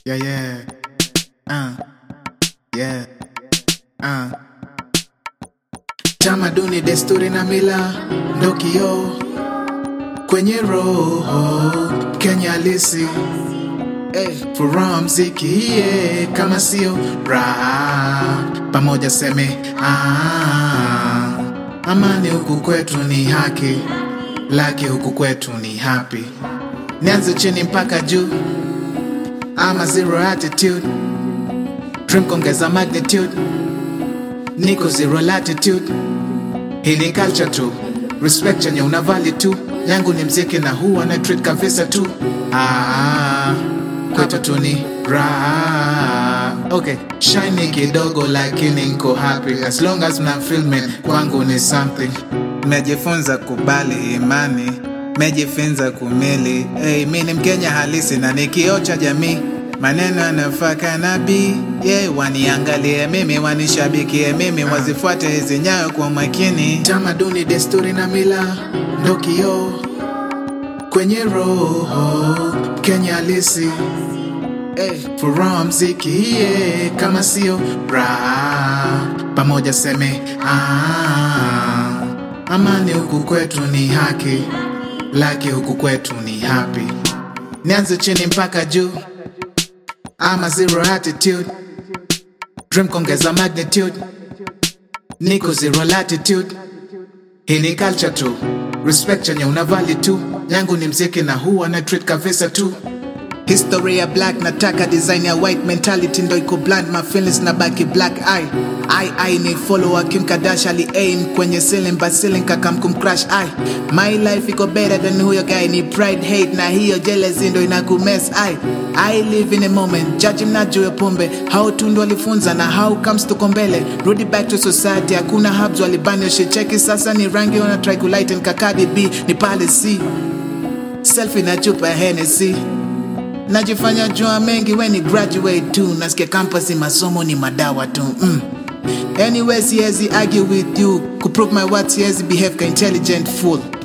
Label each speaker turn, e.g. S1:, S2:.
S1: Yeah, yeah. Uh. Yeah. Uh. Tamaduni, desturi na mila ndo kioo kwenye roho Kenya halisi eh, furaha mziki iye kama sio raha pamoja seme ah, amani huku kwetu ni haki laki huku kwetu ni happy nianze chini mpaka juu ama zero attitude dream kongeza magnitude niko zero latitude hii ni culture tu respect chenye una value tu yangu ni mziki na huwa na treat kabisa tu ah, kwetu tu ni raha okay shiny kidogo lakini nko happy as long as mna filming kwangu ni something mejifunza kubali imani mejifunza kumili hey, mi ni mkenya halisi na ni kioo cha jamii maneno yanafaka nabii yeah, waniangalie mimi wanishabikie mimi wazifuate hizi nyayo kwa makini tamaduni desturi na mila ndo kioo kwenye roho kenya halisi hey, furaha mziki iye kama sio raha pamoja seme ah, amani huku kwetu ni haki laki huku kwetu ni happy nianze chini mpaka juu ama zero attitude dream kongeza magnitude niko zero latitude hii ni culture tu respect chenye una value tu yangu ni mziki na huwa na treat kabisa tu history ya black nataka design ya white mentality ndo iko blind my feelings na baki black eye I, I ni follower Kim Kardashian ali aim kwenye ceiling but ceiling kakam kum crash I my life iko better than huyo guy ni pride hate na hiyo jealousy ndo inakumess I I live in a moment judge mnajua ya pombe how tu ndo walifunza na how comes tuko mbele rudi back to society hakuna hubs walibani ushecheki sasa ni rangi wana try kulighten kakadi B ni pale C selfie na chupa ya Hennessy najifanya jua mengi we ni graduate tu nasikia campus masomo ni madawa tu mm. anyway siwezi argue with you kuprove my words siwezi behave ka intelligent fool